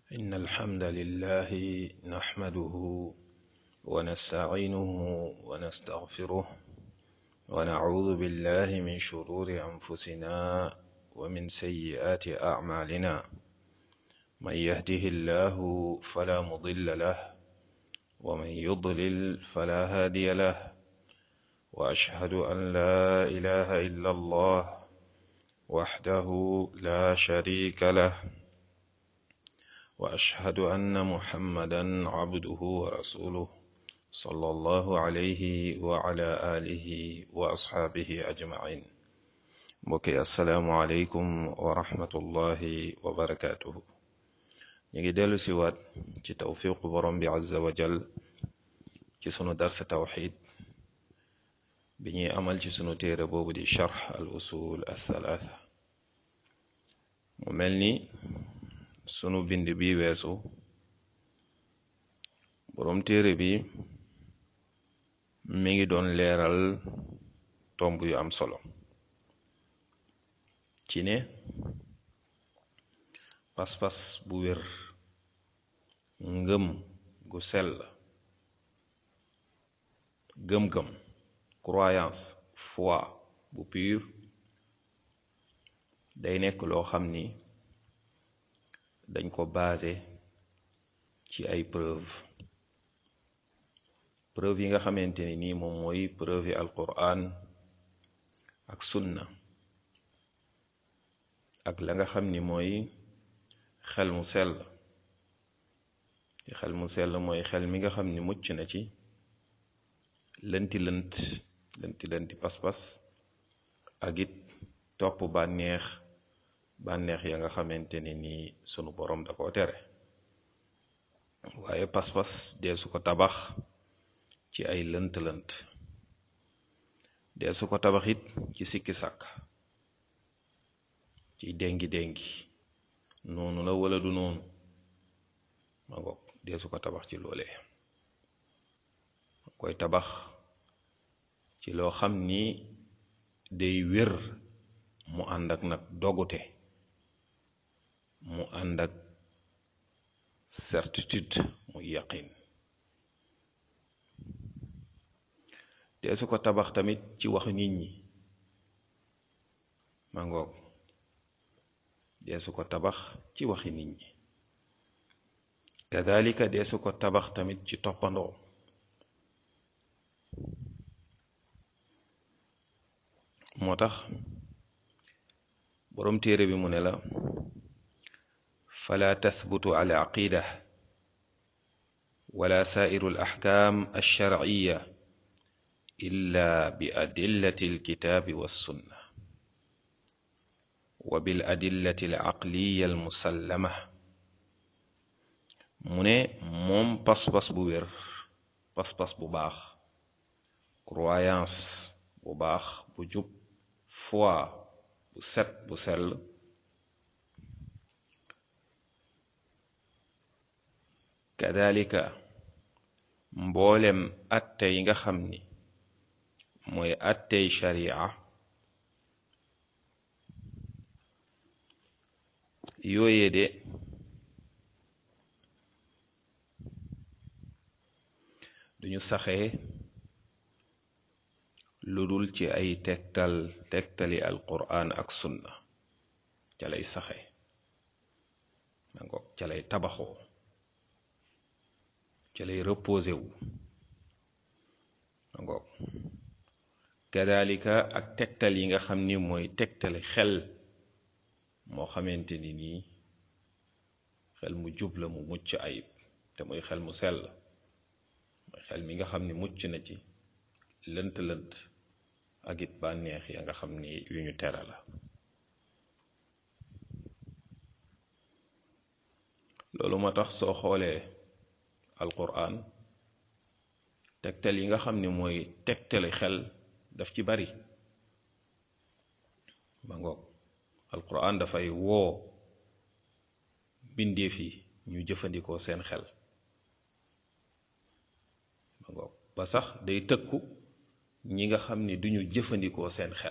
إن الحمد لله نحمده ونستعينه ونستغفره ونعوذ بالله من شرور أنفسنا ومن سيئات أعمالنا من يهده الله فلا مضل له ومن يضلل فلا هادي له وأشهد أن لا إله إلا الله وحده لا شريك له واشهد ان محمدا عبده ورسوله صلى الله عليه وعلى اله واصحابه اجمعين mbokki asalaamualeykum wa rahmatullahi wa barakatuhu ñu ngi dellu si waat ci tawfiqu borom bi azza wa jal ci sunu darsa tawxid bi ñuy amal ci sunu téere boobu di charx al usul al thalatha mu mel ni sunu bind bi weesu boroom téere bi mi ngi doon leeral tomb yu am solo ci ne pas-pas bu wér ngëm gu sell gëm-gëm croyance foi bu pur day nekk loo xam ni dañ ko basé ci ay preuve preuve yi nga xamante ni nii moom mooy preuve yi alquran ak sunna ak la nga xam ni mooy xel mu sell ci xel mu sell mooy xel mi nga xam ni mucc na ci lënti lënt lënti lënti pas-pas ak it topp bànneex bànneex ya nga xamante ne nii sunu borom da koo tere waaye pas-pas dee su ko tabax ci ay lënt-lënt dee su ko tabax it ci sikki sàkk ci déngi-déngi noonu la wala du noonu ma ngoog dee su ko tabax ci loolee koy tabax ci loo xam ni day wér mu ànd ak nag dogute mu ànd ak certitude muy yaqin dee su ko tabax tamit ci wax nit ñi ma ngoog dee su ko tabax ci waxi nit ñi kadalika dee su ko tabax tamit ci toppandoo moo tax boroom téere bi mu ne la fala tathbutu ala aqida wala sairu alaxkam alsharciya illa bi adillati alkitabi wassunna wa bil adillati alaqliya almusallama mu ne moom pas-pas bu wér pas-pas bu baax croyance bu baax bu jub foi bu set bu sell kadalika mboolem atte yi nga xam ni mooy attey sharia yooye de duñu saxee lu dul ci ay tegtal tegtali alquran ak sunna ca lay saxe dango ca lay tabaxoo ca lay reposé wu dango kadalika ak tegtal yi nga xam ni mooy tegtali xel moo xamante ni nii xel mu jub la mu mucc ayib te muy xel mu sell mooy xel mi nga xam ni mucc na ci lënt-lënt ak it bànneex ya nga xam ni yu ñu tere la loolu moo tax soo xoolee alquran tegtal yi nga xam ni mooy tegtali xel daf ci bari ba ngoog alquran dafay woo bindeef yi ñu jëfandikoo seen xel ba ngoog ba sax day tëkku ñi nga xam ni duñu jëfandikoo seen xel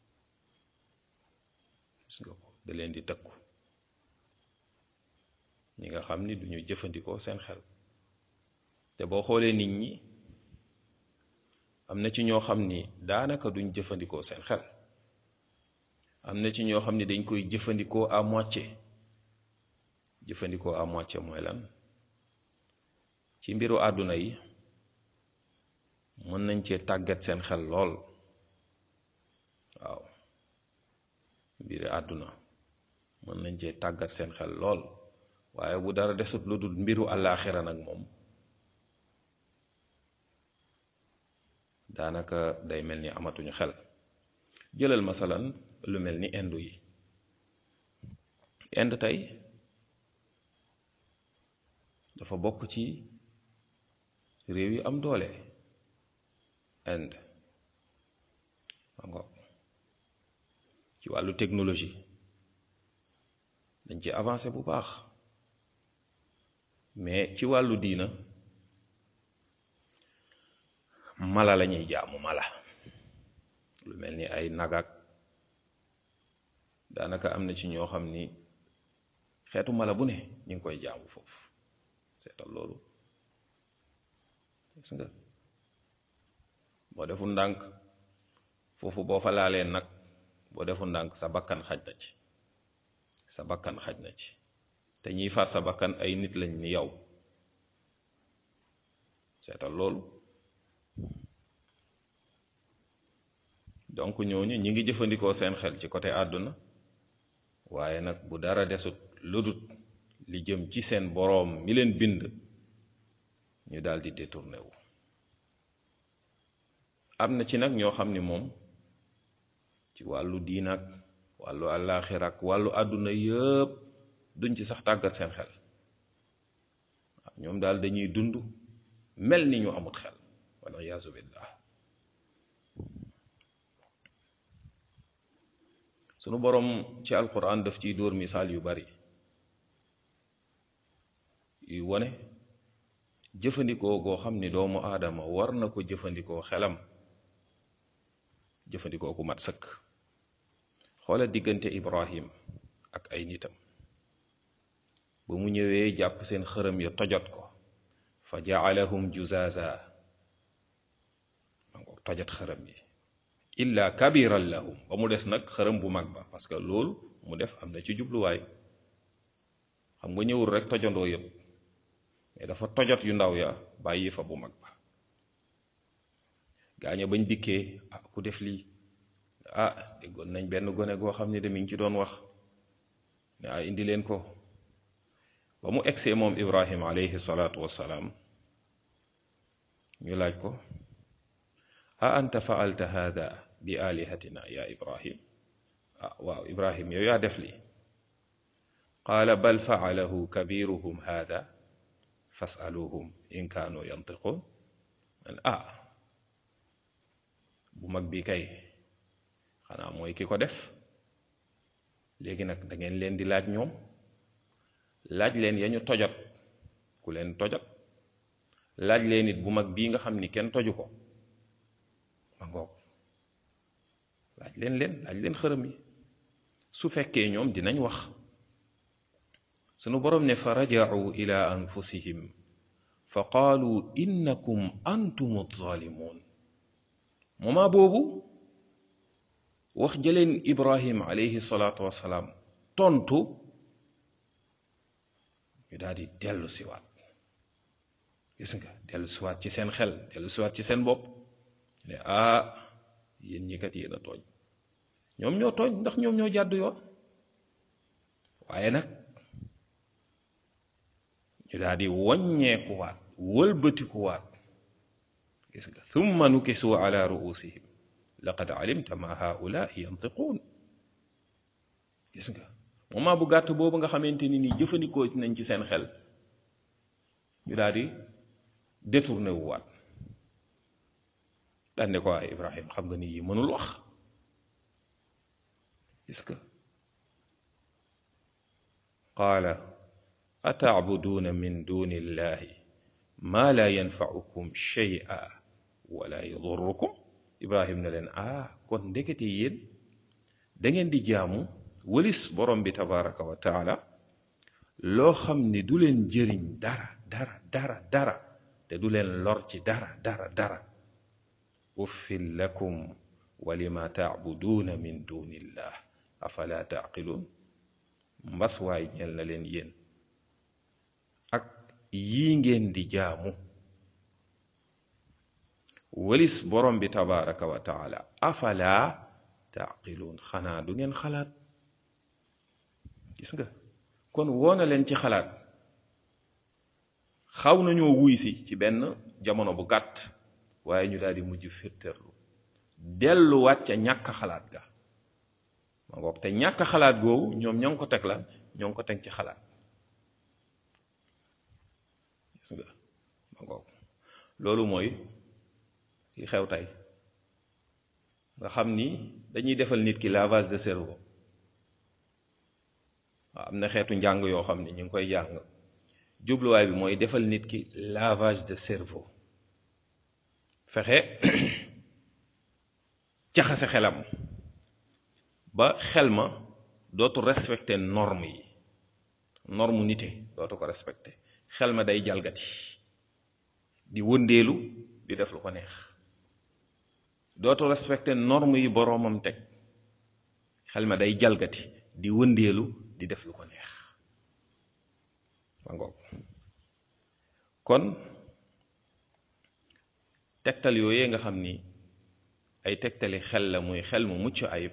gis nga ko da leen di tëkku ñi nga xam ni duñu jëfandikoo seen xel te boo xoolee nit ñi am na ci ñoo xam ni daanaka duñ jëfandikoo seen xel am na ci ñoo xam ni dañ koy jëfandikoo à moitié jëfandikoo à moitié mooy lan ci mbiru àdduna yi mën nañ cee tàggat seen xel lool waaw mbiri àdduna mën nañ cee tàggat seen xel lool waaye bu dara desut lu dul mbiru àllaaxira nag moom daanaka day mel ni amatuñu xel jëlal masalan lu mel ni indu yi ind tey dafa bokk ci réew yi am doole Inde mango ci wàllu technologie dañ ci avancé bu baax mais ci wàllu diina mala la ñuy jaamu mala lu mel ni ay nagak daanaka am na ci ñoo xam ni xeetu mala bu ne ñu ngi koy jaamu foofu seetal loolu gis nga boo defu ndànk foofu boo fa laalee nag boo defu ndànk sa bakkan xaj na ci sa bakkan xaj na ci te ñiy faat sa bakkan ay nit lañ ni yow seetal loolu donc ñooñu ñi ngi jëfandikoo seen xel ci côté àdduna waaye nag bu dara desut ludut li jëm ci seen boroom mi leen bind ñu daal di détourné wu am na ci nag ñoo xam ni moom ci wàllu diin ak wàllu àllaaxira ak wàllu àdduna yëpp duñ ci sax tàggat seen xel waaw ñoom daal dañuy dund mel ni ñu amut xel wala yaasu billah sunu boroom ci alquran daf ciy dóor misaal yu bari yuy wone jëfandikoo goo xam ni doomu aadama war na ko jëfandikoo xelam jëfandikoo ku mat sëkk xoola diggante ibrahim ak ay nitam ba mu ñëwee jàpp seen xërëm ya tojot ko fa jaalahum juzaza ma ngo tojot xërëm yi illa kabiran lahum ba mu des nag xërëm bu mag ba parce que loolu mu def am na ci jubluwaay xam nga ñëwul rek tojandoo yëpp mais dafa tojot yu ndaw ya bàyyi fa bu mag ba gaaña bañ dikkee ah ku def lii ah déggoon nañ benn gone goo xam ne de mi ngi ci doon wax ne ah indi leen ko ba mu egsee moom ibrahim alayhi salaatu wassalaam ñu laaj ko a anta faalta hada bi alihatina ya ibrahim ah waaw ibrahim yow yaa def lii qaala bal faalahu kabiruhum hada fasaluhum in kaanu yantiqun man ah bu mag bi kay xanaa mooy ki ko def léegi nag da ngeen leen di laaj ñoom laaj leen ya ñu tojot ku leen tojot laaj leen it bu mag bii nga xam ni kenn toju ko ma ngoog laaj leen leen laaj leen xërëm yi su fekkee ñoom dinañ wax sunu boroom ne fa raja'u ila anfusihim fa qaalu innakum antum zalimun moment boobu wax jëleen ibrahim alayhi salaatu wassalaam tontu ñu daal di dellu siwaat gis nga dellu siwaat ci seen xel dellu siwaat ci seen bopp ne ah yéen ñi kat yéen a tooñ ñoom ñoo tooñ ndax ñoom ñoo jàddu yoon waaye nag ñu daal di woññeekuwaat wëlbatikuwaat gis nga thumma nukisu ala ruusihim laqad alimta ma haulaai yantiquun gis nga moment bu gàtt boobu nga xamante ni nii jëfandikoo nañ ci seen xel ñu daal di détourné wu waat daan ne ko ay Ibrahim xam nga ni yi mënul wax gis nga qaala atacbuduuna min duni illahi ma la yanfaukum shay'a wala yadurukum Ibrahim ne leen ah kon ndekete yéen da ngeen di jaamu wëlis borom bi tabaraka wa taala loo xam ni du leen jëriñ dara dara dara dara te du leen lor ci dara dara dara uffil lakum wa lima taabuduuna min dunillah afala taaqiluun mbas waay ñel na leen yéen ak yii ngeen di jaamu walis borom bi tabaraka wa taala afala taaqiluun xanaa du ngeen xalaat gis nga kon woona leen ci xalaat xaw nañoo wuy si ci benn jamono bu gàtt waaye ñu daal di mujj firterlu delluwaat ca ñàkk xalaat ga ma ngoog te ñàkk xalaat googu ñoom ñoo ngi ko teg la ñoo ngi ko teg ci xalaat gis nga ma ngoog loolu mooy ki xew tey nga xam ni dañuy defal nit ki lavage de cerveau waaw am na xeetu njàng yoo xam ni ñu ngi koy jàng jubluwaay bi mooy defal nit ki lavage de cerveau fexe jaxase xelam ba xel ma dootu respecté norme yi norme nite dootu ko respecté xel ma day jalgati di wëndeelu di def lu ko neex dootu respecté norme yi boroomam teg xel ma day jalgati di wëndeelu di def lu ko neex ma ngoog kon tegtal yooyee nga xam ni ay tegtali xel la muy xel mu mucc ayib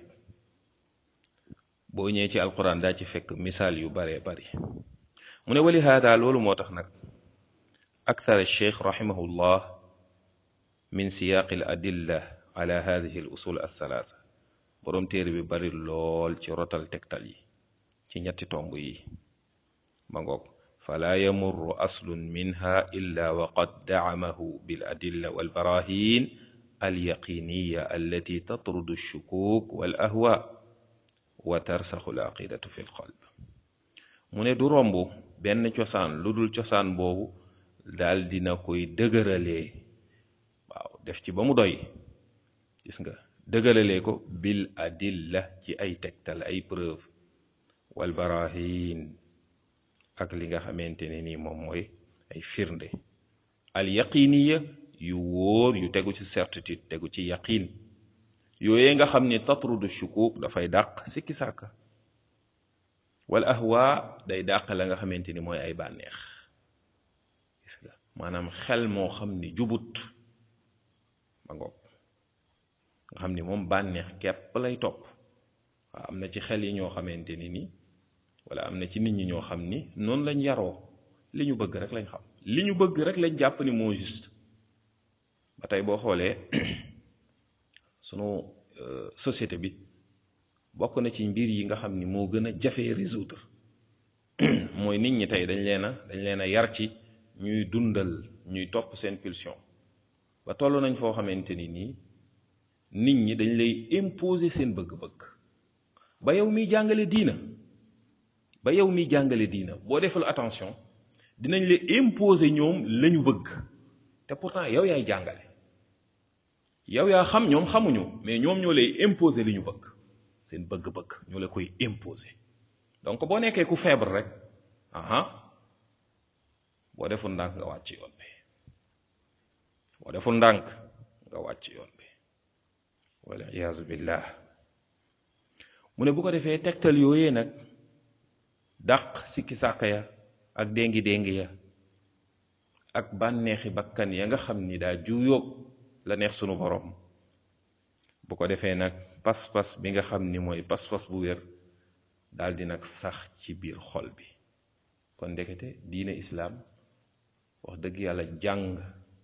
boo ñëwee ci alquran daa ci fekk misaal yu baree bari mu ne wali haada loolu moo tax nag akthar alcheikh rahimahullah min siyaaqi al adilla ala hadihi al usul althalatha boroom téere bi bari lool ci rotal tegtal yi ci ñetti tomb yi ma ngoog fala yamurru aslun minha illa wa qad dacamahu bil adilla wal barahin al yaqiniya allati tatrudu alshukuk wal ahwa wa tarsaxu al aqidatu fi lqalb mu ne du romb benn cosaan lu dul cosaan boobu daal dina koy dëgëralee waaw def ci ba mu doy gis nga dëgëralee ko bil adilla ci ay tegtal ay preuve wal barahin ak li nga xamante ne nii moom mooy ay firnde al yaqiniya yu wóor yu tegu ci certitude tegu ci yaqin yooyee nga xam ni tatrudu shukuk dafay dàq sikki sàkka wal ahwa day dàq la nga xamante ni mooy ay bànneex gis nga maanaam xel moo xam ni jubut ba ngoog nga xam ni moom bànneex képp lay topp waaw am na ci xel yi ñoo xamante ni nii wala am na ci nit ñi ñoo xam ni noonu lañ yaroo li ñu bëgg rek lañ xam li ñu bëgg rek lañ jàpp ni moo juste ba tey boo xoolee sunu société bi bokk na ci mbir yi nga xam ni moo gën a jafee résoudre mooy nit ñi tey dañ leen a dañ leen a yar ci ñuy dundal ñuy topp seen pulsion ba toll nañ foo xamante ni nii nit ñi dañ lay imposer seen bëgg-bëgg ba yow miy jàngale diina ba yow miy jàngale diina boo defal attention dinañ la imposer ñoom lañu bëgg te pourtant yow yaay jàngale yow yaa xam ñoom xamuñu mais ñoom ñoo lay imposer li ñu bëgg seen bëgg-bëgg ñoo la koy imposer donc boo nekkee ku feebar rek aha boo deful ndànk nga wàcc yoon bi boo deful ndànk nga wàcc yoon bi wala iyaazu billah mu ne bu ko defee tegtal yooyee nag dàq sikki sàkk ya ak déngi déngi ya ak bànneexi bakkan ya nga xam ni daa juuyóog la neex sunu borom bu ko defee nag pas-pas bi nga xam ni mooy pas-pas bu wér daal di nag sax ci biir xol bi kon ndekete diine islaam wax dëgg yàlla jàng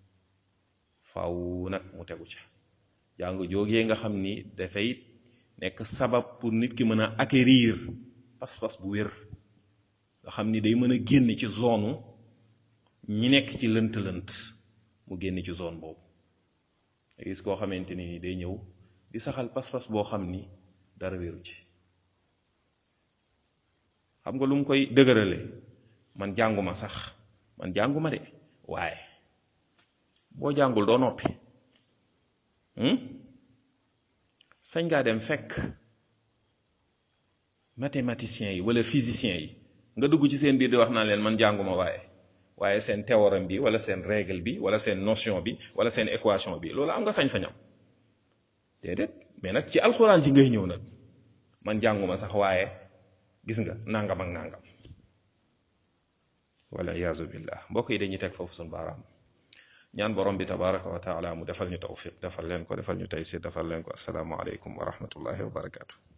faw nag mu tegu ca jàng jógee nga xam ni dafay nekk sabab pour nit ki mën a acquérir pas-pas bu wér nga xam ni day mën a génn ci zone ñi nekk ci lënt-lënt mu génn ci zone boobu nga gis koo xamante ni day ñëw di saxal pas-pas boo xam ni dara wéru ci xam nga lu mu koy dëgërale man jànguma sax man jànguma de waaye boo jàngul doo noppi sañ ngaa dem fekk mathématiciens yi wala physiciens yi nga dugg ci seen biir di wax naan leen man jànguma waaye waaye seen théorème bi wala seen règle bi wala seen notion bi wala seen équation bi loolu am nga sañ-sañam déedéet mais nag ci alxuraan ci ngay ñëw nag man jànguma sax waaye gis nga nangam ak nangam wala iyaazu billah mbokk yi dañuy teg foofu suñu baaraam ñaan borom bi tabaraka wa taala mu defal ñu tawfiq defal leen ko defal ñu taysir defal leen ko assalaamu aleykum wa rahmatullahi wa barakatu